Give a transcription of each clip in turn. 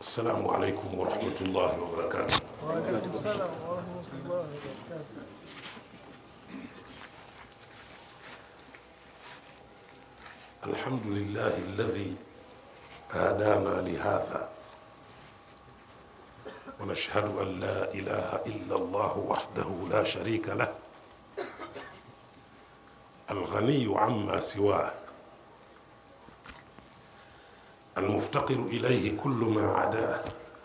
السلام عليكم ورحمة الله وبركاته وعليكم السلام ورحمة الله وبركاته الحمد لله الذي هدانا لهذا ونشهد أن لا إله إلا الله وحده لا شريك له الغني عما سواه المفتقر إليه كل ما عداه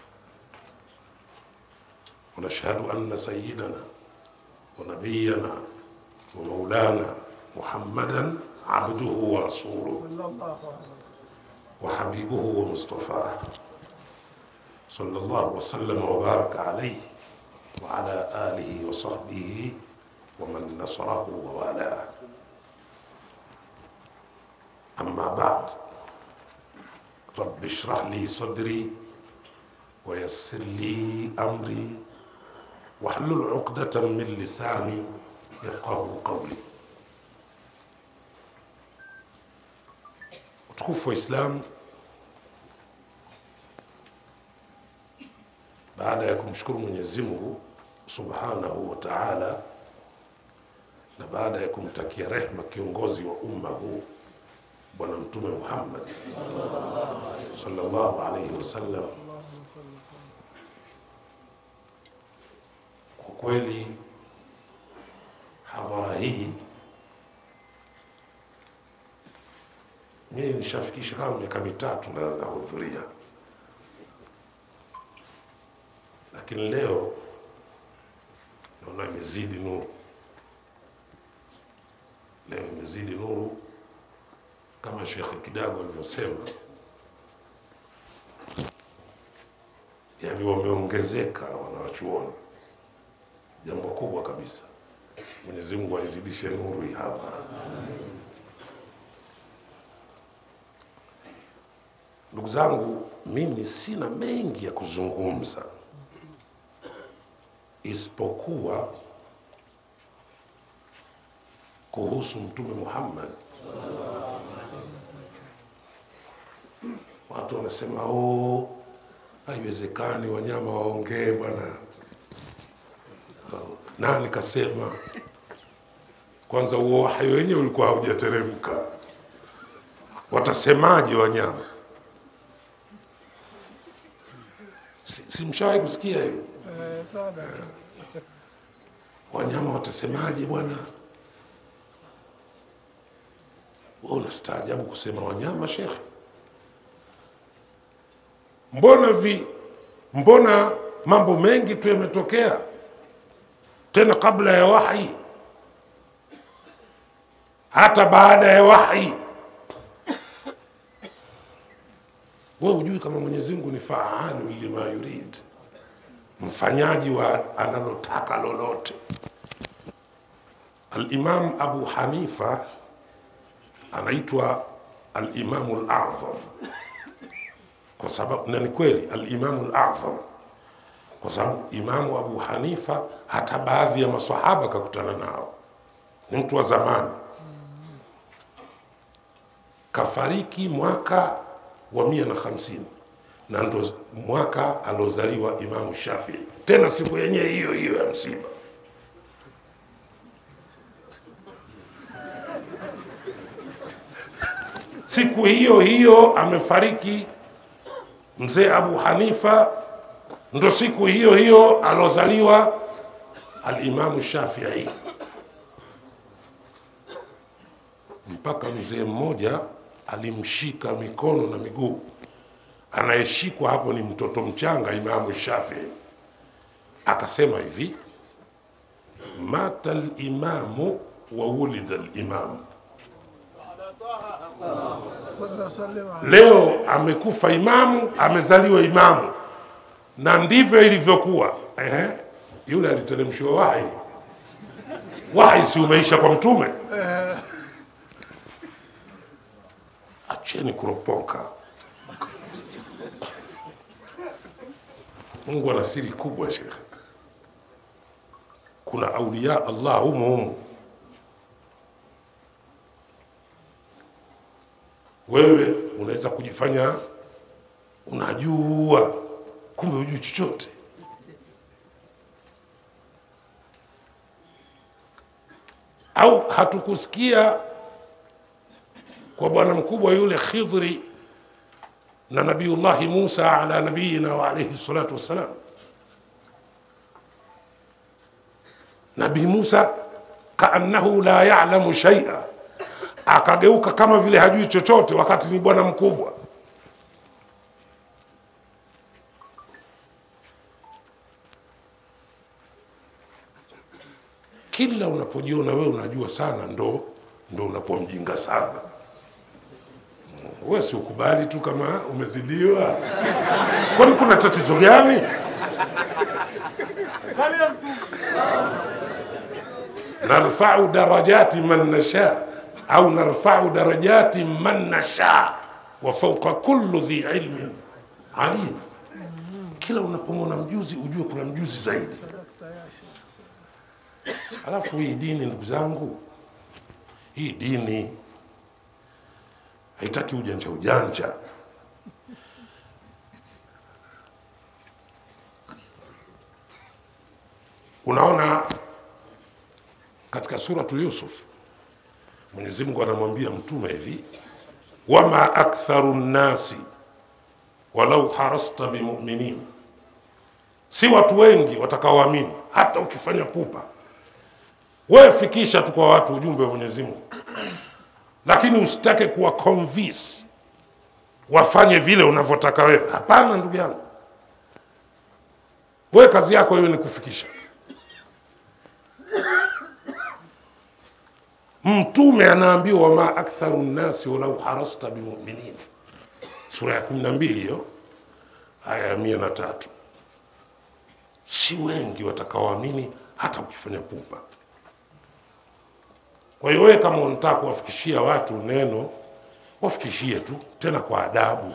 ونشهد أن سيدنا ونبينا ومولانا محمدا عبده ورسوله صلى الله عليه وحبيبه ومصطفاه صلى الله وسلم وبارك عليه وعلى آله وصحبه ومن نصره ووالاه أما بعد رب اشرح لي صدري ويسر لي أمري واحلل عقدة من لساني يفقه قولي utukufu wa Islam, baada ya kumshukuru Mwenyezi Mungu subhanahu wa taala na baada ya kumtakia rehma kiongozi wa umma huu Bwana Mtume Muhammad sallallahu alaihi wasallam, kwa kweli hadhara hii mimi nishafikisha kama miaka mitatu na nahudhuria, lakini leo naona imezidi nuru. Leo imezidi nuru kama Shekhe Kidago alivyosema, yani wameongezeka wanawachuoni, jambo kubwa kabisa. Mwenyezi Mungu aizidishe nuru hii hapa. Ndugu zangu, mimi sina mengi ya kuzungumza isipokuwa kuhusu Mtume Muhammad. Watu wanasema oh, haiwezekani wanyama waongee bwana. Oh, Nani kasema? Kwanza huo wahyi wenyewe ulikuwa haujateremka, watasemaje wanyama? Si, si mshawahi kusikia hiyo? Eh, sana Wanyama watasemaje bwana? Wewe unastaajabu kusema wanyama, shekhe? Mbona vi, mbona mambo mengi tu yametokea tena kabla ya wahi, hata baada ya wahi. Wewe hujui kama Mwenyezi Mungu ni faalu lima yurid, mfanyaji wa analotaka lolote. Al-Imam Abu Hanifa anaitwa al-Imamu al-A'zam kwa sababu na ni kweli al-Imamu al-A'zam kwa sababu Imamu Abu Hanifa hata baadhi ya maswahaba kakutana nao, ni mtu wa zamani, kafariki mwaka wa mia na hamsini na ndo mwaka aliozaliwa Imamu Shafii, tena siku yenyewe hiyo hiyo ya msiba. Siku hiyo hiyo amefariki mzee Abu Hanifa, ndo siku hiyo hiyo alozaliwa Alimamu Shafii. Mpaka mzee mmoja alimshika mikono na miguu, anayeshikwa hapo ni mtoto mchanga Imamu Shafii, akasema hivi, mata limamu wa wulida limamu صلى سلم عليه Leo amekufa imamu, amezaliwa imamu, na ndivyo ilivyokuwa. Ehe, yule aliteremshiwa wahi, wahi si umeisha kwa mtume. Acheni kuropoka. Mungu ana siri kubwa, shekhe. Kuna auliya Allah humu humu wewe unaweza kujifanya unajua kumbe hujui chochote au hatukusikia kwa bwana mkubwa yule khidhri na nabiullahi musa ala nabiyina wa alaihi salatu wassalam nabii musa kaannahu la yalamu shaia akageuka kama vile hajui chochote wakati ni bwana mkubwa kila unapojiona wewe unajua sana ndo ndo unakuwa mjinga sana wewe si ukubali tu kama umezidiwa kwani kuna tatizo gani narfau darajati man nasha au narfau darajati man nasha wa fauqa kullu dhi ilmin alim kila unapomwona mjuzi ujue kuna mjuzi zaidi Sadakta ya Sheikh. Alafu hii dini, ndugu zangu, hii dini haitaki ujanja ujanja. Unaona, katika suratu Yusuf Mwenyezi Mungu anamwambia mtume hivi, wama aktharu nnasi walau harasta bimuminin, si watu wengi watakaoamini hata ukifanya pupa wewe fikisha tu kwa watu ujumbe wa Mwenyezi Mungu, lakini usitake kuwa convince wafanye vile unavyotaka wewe. Hapana, ndugu yangu, wewe kazi yako hiyo ni kufikisha. Mtume anaambiwa wama aktharu nnasi walau harasta bimuminin, sura ya kumi na mbili hiyo aya ya mia na tatu. Si wengi watakaoamini hata ukifanya pupa. Kwa hiyo wewe kama unataka kuwafikishia watu neno, wafikishie tu, tena kwa adabu.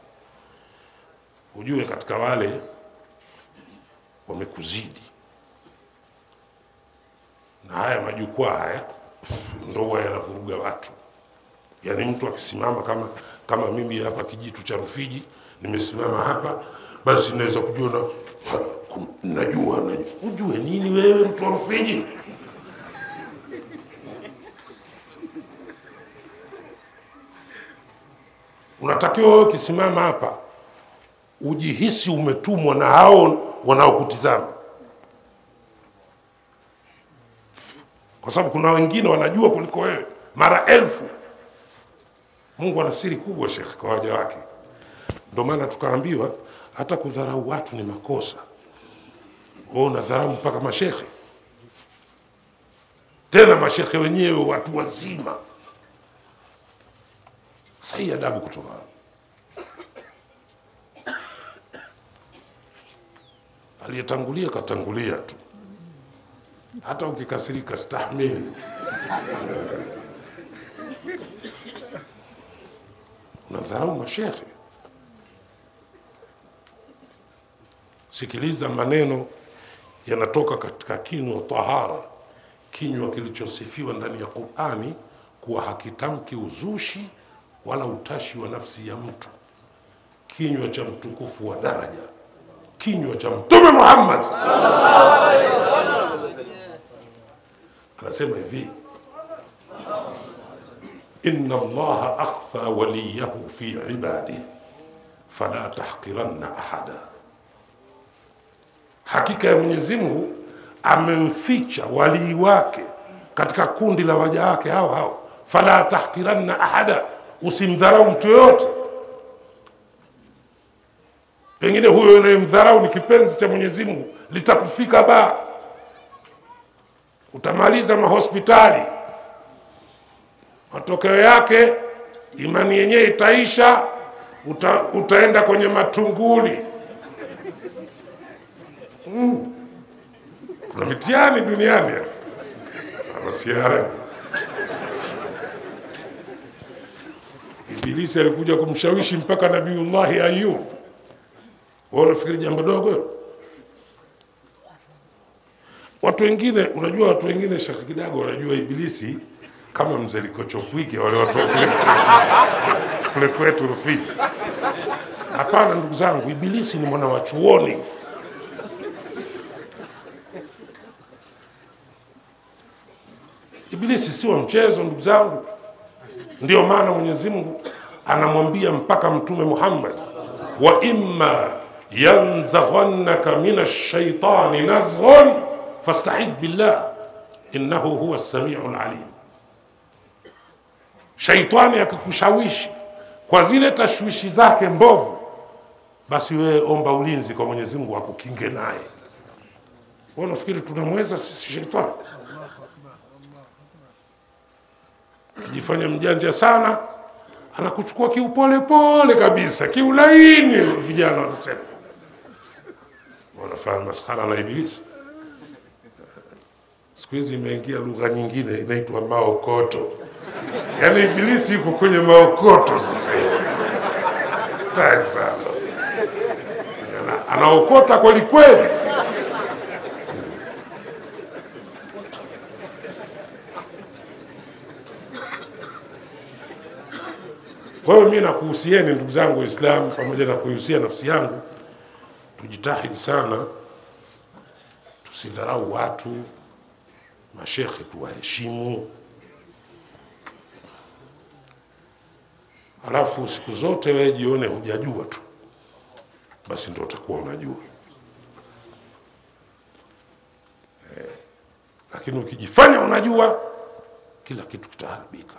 Ujue katika wale wamekuzidi, na haya majukwaa haya ndo huwa yanavuruga watu. Yaani mtu akisimama kama kama mimi hapa kijitu cha Rufiji, nimesimama hapa, basi naweza kujiona ha, kum- najua, najua. Ujue nini wewe, mtu wa Rufiji? unatakiwa wewe ukisimama hapa ujihisi umetumwa na hao wanaokutizama, kwa sababu kuna wengine wanajua kuliko wewe mara elfu. Mungu ana siri kubwa, Shekh, kwa waja wake. Ndio maana tukaambiwa hata kudharau watu ni makosa. Wewe unadharau mpaka mashekhe, tena mashekhe wenyewe watu wazima. Sasa hii adabu kutoka wapi? Aliyetangulia katangulia tu, hata ukikasirika stahimili tu. Unadharau mashekhe. Sikiliza maneno yanatoka katika kinywa tahara, kinywa kilichosifiwa ndani ya Qurani kuwa hakitamki uzushi wala utashi wa nafsi ya mtu, kinywa cha mtukufu wa daraja, kinywa cha Mtume Muhammad anasema hivi, inna allaha akhfa waliyahu fi ibadihi fala tahqiranna ahada, hakika ya Mwenyezi Mungu amemficha walii wake katika kundi la waja wake hao hao, fala tahqiranna ahada, usimdharau mtu yoyote. Pengine huyo unayemdharau ni kipenzi cha Mwenyezi Mungu, litakufika baa, utamaliza mahospitali, matokeo yake imani yenyewe itaisha, uta, utaenda kwenye matunguli mm. Kuna mitihani duniani masiara Ibilisi alikuja kumshawishi mpaka Nabiullahi Ayub. Wewe unafikiri jambo dogo? Watu wengine, unajua watu wengine, Sheikh Kidago, wanajua Ibilisi kama mzee Likochokwike, wale watu wa kule kule kwetu Rufiji. Hapana ndugu zangu, Ibilisi ni mwana wa chuoni. Ibilisi si wa mchezo ndugu zangu. Ndio maana Mwenyezi Mungu anamwambia mpaka Mtume Muhammad, wa imma yanzaghannaka min ash-shaytani nazghun fasta'idh billah innahu huwa as-sami'ul alim. Shaitani akikushawishi kwa zile tashwishi zake mbovu, basi wewe omba ulinzi kwa Mwenyezi Mungu akukinge naye. Wewe unafikiri tunamweza sisi shaitani? Kijifanya mjanja sana, anakuchukua kiupole pole kabisa, kiulaini. Vijana wanasema wanafanya maskhara na Ibilisi. Siku hizi imeingia lugha nyingine inaitwa maokoto, yaani Ibilisi yuko kwenye maokoto sasa hivi. Hatari sana, Ana- anaokota kweli kweli. Kwa hiyo mimi nakuhusieni ndugu zangu Waislamu, pamoja na kuihusia nafsi yangu, tujitahidi sana, tusidharau watu, mashekhe tuwaheshimu. Alafu siku zote wewe jione hujajua tu, basi ndio utakuwa unajua eh, lakini ukijifanya unajua, kila kitu kitaharibika.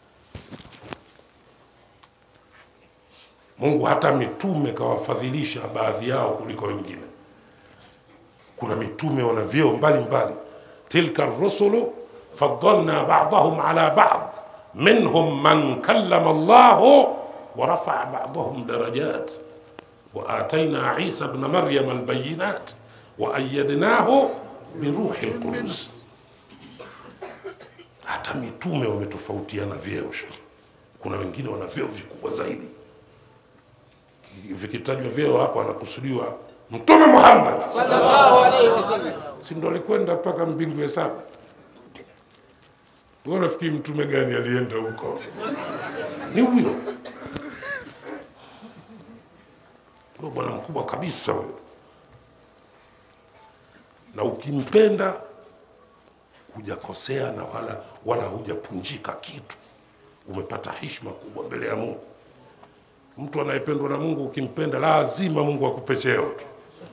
Mungu hata mitume kawafadhilisha baadhi yao kuliko wengine. Kuna mitume wana vyeo mbalimbali, tilka rusulu faddalna ba'dahum ala ba'd minhum man kallama Allahu wa rafa'a ba'dahum darajat wa atayna Isa ibn Maryam albayinat wa ayyadnahu biruhi alqudus. Hata mitume wametofautiana vyeo. shekhe. Kuna wengine wana vyeo vikubwa zaidi vikitajwa vyeo hapo anakusudiwa Mtume Muhammad, sallallahu alaihi wasallam. si ndo alikwenda mpaka mbingu ya saba? Wewe unafikiri mtume gani alienda huko? Ni huyo huyo bwana mkubwa kabisa huyo, na ukimpenda hujakosea na wala wala hujapunjika kitu, umepata heshima kubwa mbele ya Mungu. Mtu anayependwa na Mungu ukimpenda, lazima Mungu akupe cheo tu.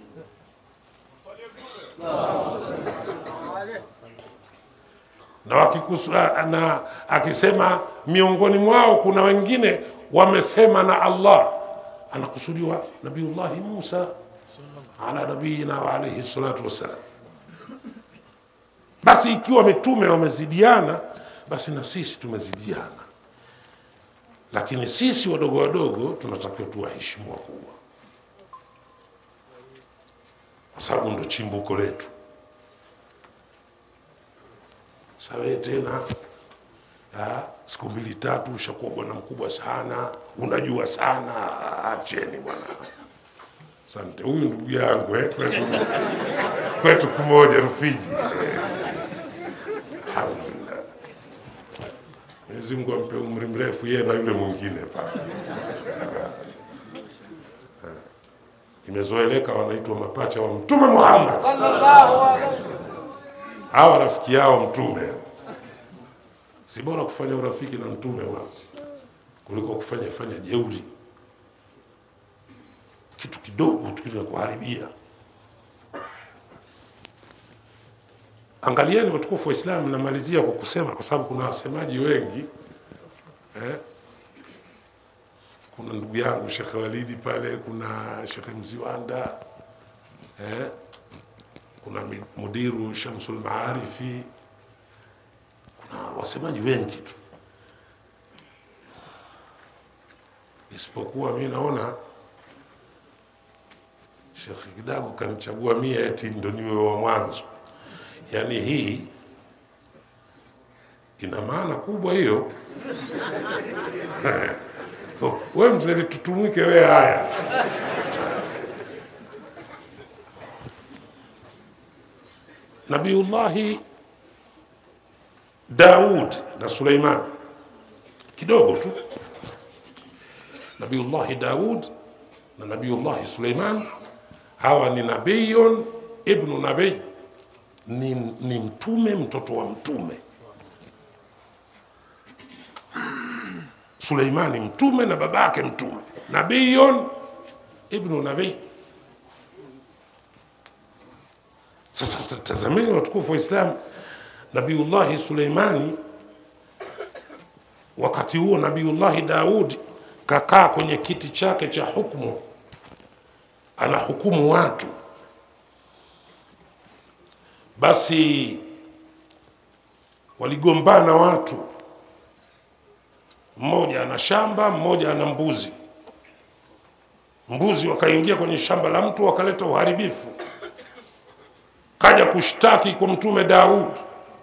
Na, wakikusu, na akisema miongoni mwao kuna wengine wamesema na Allah, anakusudiwa Nabiullahi Musa ala nabiyina wa alayhi salatu wassalam. Basi ikiwa mitume wamezidiana, basi na sisi tumezidiana lakini sisi wadogo wadogo tunatakiwa tuwaheshimu wakubwa, kwa sababu ndo chimbuko letu. Sawe tena ah, siku mbili tatu ushakuwa bwana mkubwa sana, unajua sana. Acheni bwana. Asante. Huyu ndugu yangu eh, kwetu, kwetu kumoja Rufiji. Alhamdulillah. Mwenyezi Mungu ampe umri mrefu yeye na yule mwingine pale. Imezoeleka wanaitwa mapacha wa Mtume Muhammad, Sallallahu alaihi wasallam. hawa rafiki yao Mtume. Si bora kufanya urafiki na Mtume wa kuliko kufanya fanya jeuri, kitu kidogo tu kinakuharibia. Angalieni watukufu wa Islam, namalizia kwa kusema, kwa sababu kuna wasemaji wengi eh? Kuna ndugu yangu Shekhe Walidi pale, kuna Shekhe Mziwanda eh? kuna mi- mudiru Shamsul Maarifi, kuna wasemaji wengi tu, isipokuwa mi naona Shekhe Kidago kanichagua mie eti ndo niwe wa mwanzo. Yaani hii ina maana kubwa hiyo. we mzee tutumwike we haya Nabiullahi Daud na Suleiman kidogo tu. Nabiullahi Daud na Nabiyullahi Suleiman. Hawa ni nabiyun ibnu nabii, ni, ni mtume mtoto wa mtume. Suleimani mtume na babake mtume, nabiyun ibnu nabii. Sasa tazameni watukufu wa Islam, Nabiyullahi Suleimani wakati huo Nabiyullahi Daudi kakaa kwenye kiti chake cha hukmu, anahukumu watu. Basi waligombana watu, mmoja ana shamba, mmoja ana mbuzi. Mbuzi wakaingia kwenye shamba la mtu, wakaleta uharibifu, kaja kushtaki kwa Mtume Daudi.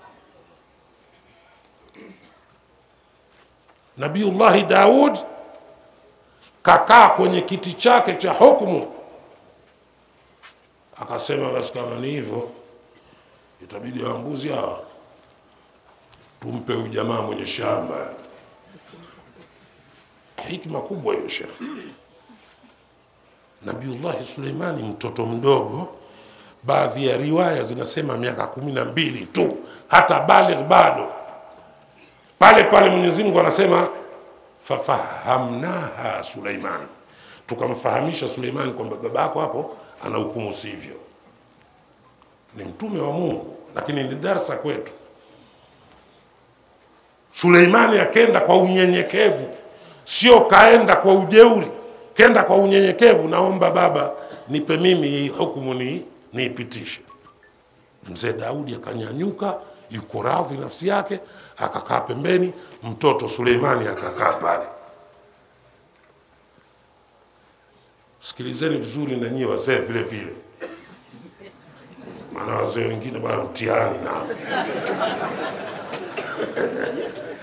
Nabiullahi Daud kakaa kwenye kiti chake cha hukumu, akasema basi, kama ni hivyo, itabidi wambuzi hawa tumpe huyu jamaa mwenye shamba. Hikma kubwa hiyo, shekhe. Nabiullahi Suleimani mtoto mdogo, baadhi ya riwaya zinasema miaka kumi na mbili tu, hata baligh bado pale pale Mwenyezi Mungu anasema fafahamnaha Suleiman, tukamfahamisha Suleiman kwamba baba yako hapo ana hukumu sivyo. Ni mtume wa Mungu, lakini ni darsa kwetu. Suleimani akenda kwa unyenyekevu, sio kaenda kwa ujeuri, kenda kwa unyenyekevu. Naomba baba, nipe mimi hii hukumu ni niipitishe. Mzee Daudi akanyanyuka, yuko radhi nafsi yake, akakaa pembeni, mtoto Suleimani akakaa pale. Sikilizeni vizuri na nyie wazee vile vile, maana wazee wengine bwana mtihani nao